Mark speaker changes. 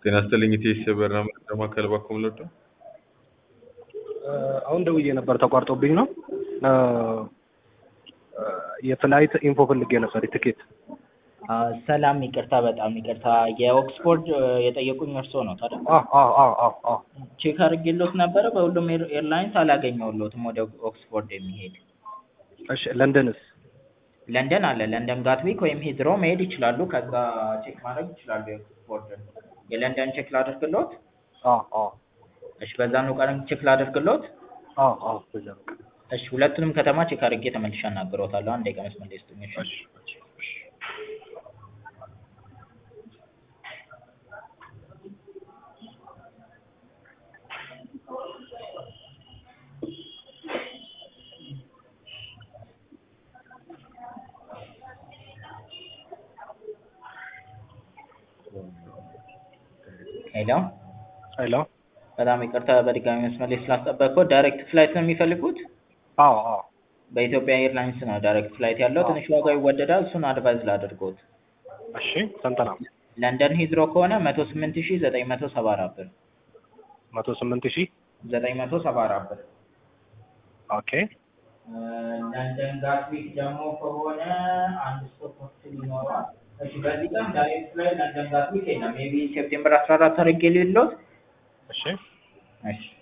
Speaker 1: ጤና ይስጥልኝ ኢቴስ በረራ መረጃ ማዕከል ባኮ ምሎዶ
Speaker 2: አሁን ደውዬ ነበር ተቋርጦብኝ ነው። የፍላይት ኢንፎ ፈልጌ ነበር የትኬት።
Speaker 3: ሰላም፣ ይቅርታ፣ በጣም ይቅርታ። የኦክስፎርድ የጠየቁኝ እርስዎ ነው ታዲያ?
Speaker 2: አዎ አዎ አዎ አዎ አዎ።
Speaker 3: ቼክ አድርጌልዎት ነበረ። በሁሉም ኤር- ኤርላይንስ አላገኘሁልዎትም ወደ ኦክስፎርድ የሚሄድ
Speaker 2: እሺ ለንደንስ?
Speaker 3: ለንደን አለ። ለንደን ጋትዊክ ወይም ሂዝሮ መሄድ ይችላሉ። ከዛ ቼክ ማድረግ ይችላሉ የኦክስፎርድን። የለንደን ቼክ ላድርግልዎት?
Speaker 2: አዎ አዎ
Speaker 3: እሺ፣ በዛኑ ቀን ቼክ ላድርግልዎት?
Speaker 2: አዎ አዎ በዛ ነው።
Speaker 3: እሺ፣ ሁለቱንም ከተማ ቼክ አድርጌ ተመልሼ አናግረዎታለሁ። አንድ ደቂቃ መስመር ላይ ስጡኝ። እሺ?
Speaker 2: እሺ እሺ እሺ።
Speaker 3: ሄሎ፣
Speaker 2: ሄሎ
Speaker 3: በጣም ይቅርታ በድጋሚ መስመር ላይ ስላስጠበቅኩት። ዳይሬክት ፍላይት ነው የሚፈልጉት?
Speaker 2: አዎ አዎ
Speaker 3: በኢትዮጵያ ኤርላይንስ ነው ዳይሬክት ፍላይት ያለው። ትንሽ ዋጋው ይወደዳል። እሱን አድቫይዝ ላድርጎት።
Speaker 2: እሺ ስንት ነው?
Speaker 3: ለንደን ሂዝሮ ከሆነ መቶ ስምንት ሺህ ዘጠኝ መቶ ሰባ አራት ብር
Speaker 2: መቶ ስምንት ሺህ
Speaker 3: ዘጠኝ መቶ ሰባ አራት ብር።
Speaker 2: ኦኬ
Speaker 3: ለንደን ጋትዊክ ደግሞ ከሆነ አንድ ስቶፕ ሆስቴል ይኖረዋል። እሺ በዚህ ቀን ዳይሬክት ፍላይት ለንደን ጋትዊክ የለም። ሜይ ቢ ሴፕቴምበር አስራ አራት አድርጌ ልሎት።
Speaker 2: እሺ
Speaker 3: እሺ